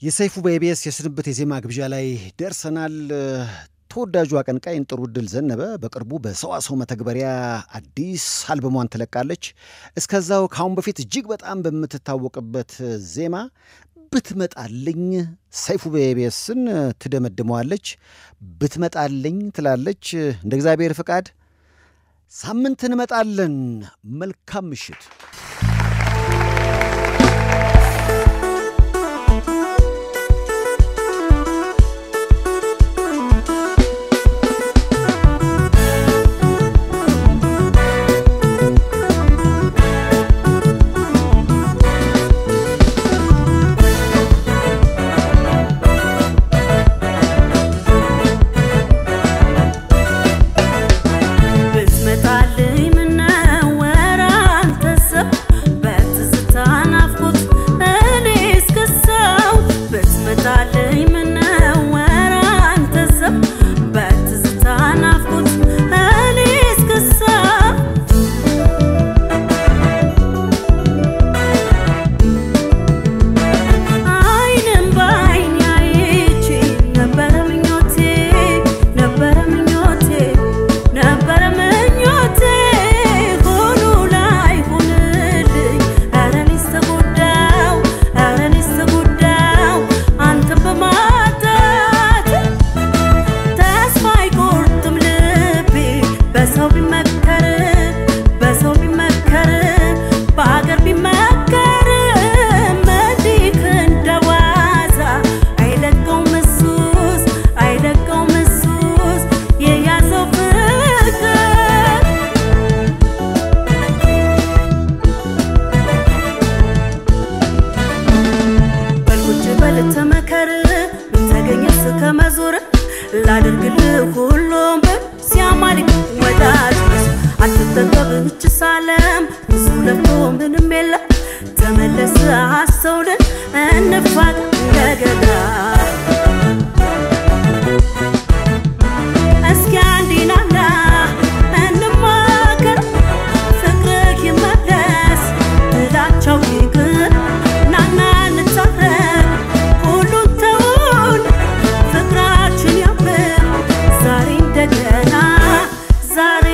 የሰይፉ በኢቢኤስ የስንብት የዜማ ግብዣ ላይ ደርሰናል። ተወዳጁ አቀንቃኝ ጥሩ ዕድል ዘነበ በቅርቡ በሰዋሰው መተግበሪያ አዲስ አልበሟን ትለቃለች። እስከዛው ከአሁን በፊት እጅግ በጣም በምትታወቅበት ዜማ ብትመጣልኝ ሰይፉ በኢቢኤስን ትደመድመዋለች። ብትመጣልኝ ትላለች። እንደ እግዚአብሔር ፍቃድ ሳምንት እንመጣለን። መልካም ምሽት። ብትመጣልኝ ምነው ወረ አንተ ሰው በትዝታ ናፍቆት እኔ እስክሰው ብትመጣልኝ ምነው ወረ አንተ ሰው በትዝታ ናፍቆት እኔ እስክሰው አይንም በአይን ያይቼ ነበረ ምኞቴ ነበረ ምኞቴ ነበረ ምኞቴ ሆኖ ላይ ሆንልኝ ኧረ እኔስ ተጎዳው ኧረ እኔስ ተጎዳው አንተን በማጣት ተስፋ አይቆርጥም ልቤ በሰው ቢመከር በሰው ቢመከር በአገር ቢመከር መዲክ እንደዋዛ አይለቀውም እሱስ አይለቀውም እሱስ የያዘው ፍቅር በልቁጭ በል ተመከር ምን ተገኘስ ከመዞር ላደርግልህ ሁሉም ብል ሲያማልክ ወዳጅ ነህ። አትጠገብ እች ሳለም ብዙ ለፍቶ ምንም የለም ተመለስ አስተውልን እንፋቅ እንደገና እስኪ አንዲናና እንማከር ፍቅርህ ይመለስ ጥላቻው ይቅር ናና እንታረቅ ሁሉን ተውን ፍቅራችን ያምር ዛሬ እንደገና ዛሬ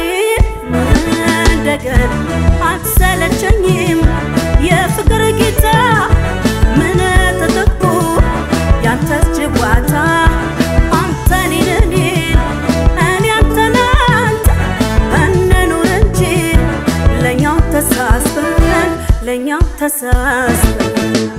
እንደገና አትሰለቸኝም የፍቅር ጌታ ምን ተጠቁ ያንተስ ጭዋታ አንተ እኔን እኔን እኔ አንተን አንተ እንኑር እንጂ ለእኛው ተሳስበን ለእኛው ተሳስበን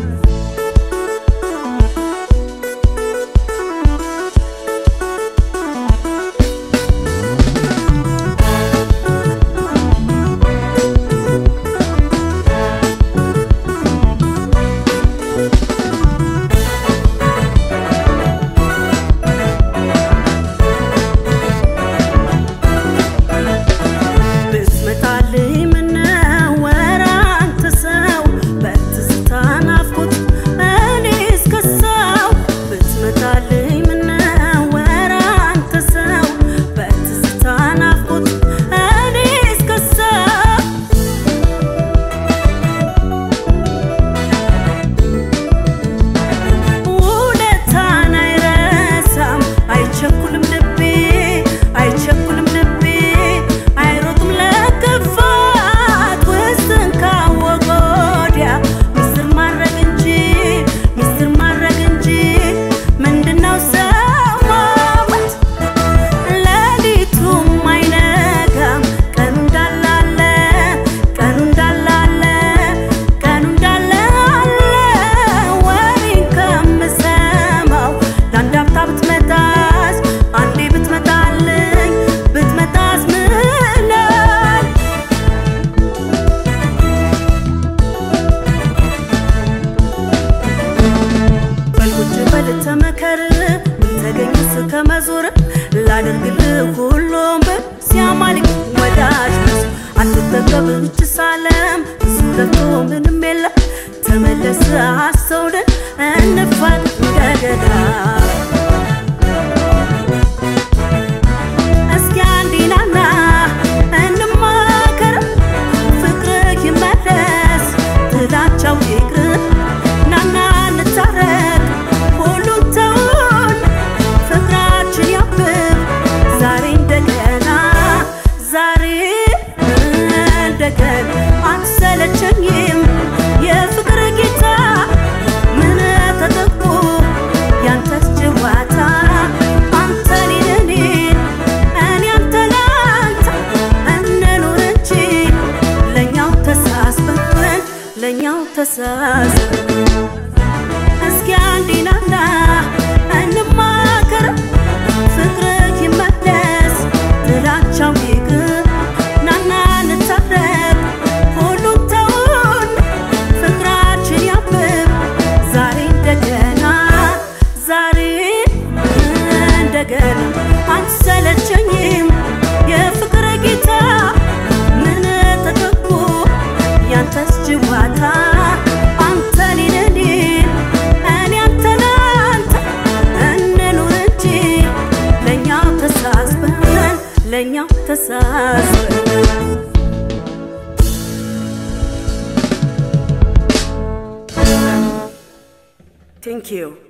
ብትመጣልኝ ምነው ወረ አንተ ሰው በትዝታ ናፍቆት እኔ እስከሰው ብትመጣልኝ ምነው ወረ አንተ ሰው በትዝታ ናፍቆት እኔ እስከሰው ውለታን አይረሳም አይቸኩልም ልቤ አይቸኩልም ልቤ አይሮጥም ለክፋት ውስጥን ካወቀ ወዲያ ምስጢር ማድረግ እንጂ ምስጢር ማድረግ እንጂ ምንድነው ሰው ማሞት ሌሊቱም አይነጋም ቀኑ እንዳላለ ቀኑ እንዳላለ ቀኑ እንዳላለ ወሬን ከምሰማው ለአንድ አፍታ ብትመጣስ አንዴ ብትመጣልኝ ብትመጣስ ምናል በልቁጭ በል ተመከር ምን ተገኘስ ከመዞር ላደርግልህ ሁሉም ብል ሲያማልክ ወዳጅ ነህ። አትጠገብ እች ሳለም ብዙ ለፍቶ ምንም የለም ተመለስ አስተውልን እንፋቅ እንደገና እስኪ አንዲናና እንማከር ፍቅርህ ይመለስ ጥላቻው ይቅር ናና እንታረቅ ለእኛው ተሳሰብ እስኪ አንዲናና እንማከር ፍቅርህ ይመለስ ጥላቻው ይቅር ናና እንታረቅ ሁሉን ተውን ፍቅራችን ያብብ ዛሬ እንደገና ዛሬ እንደገና አንሰለቸኝም የፍቅር ጌታ ምን ተጠቁ ያንተስ ጅዋታ አንተ ኔነኔ እኔ አንተ ላንተ እንኑር እንጂ ለእኛው ተሳስበን ለእኛው ተሳስበን ቴንክ ዩ